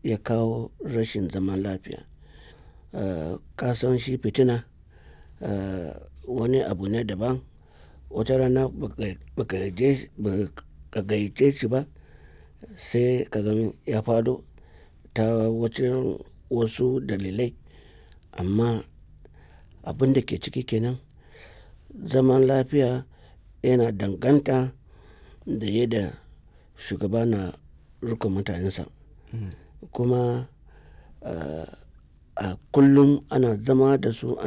ya kawo rashin zaman lafiya. Eh, ka san shi fitina eh, wani abu ne daban. Wata rana ba ka gayyace shi ba sai ka gan ya faɗo ta wajen wasu dalilai. Amma abin da ke ciki kenan zaman lafiya yana danganta da yadda shugaba na riƙon mutanensa. Kuma eh, a kullum ana zama da su.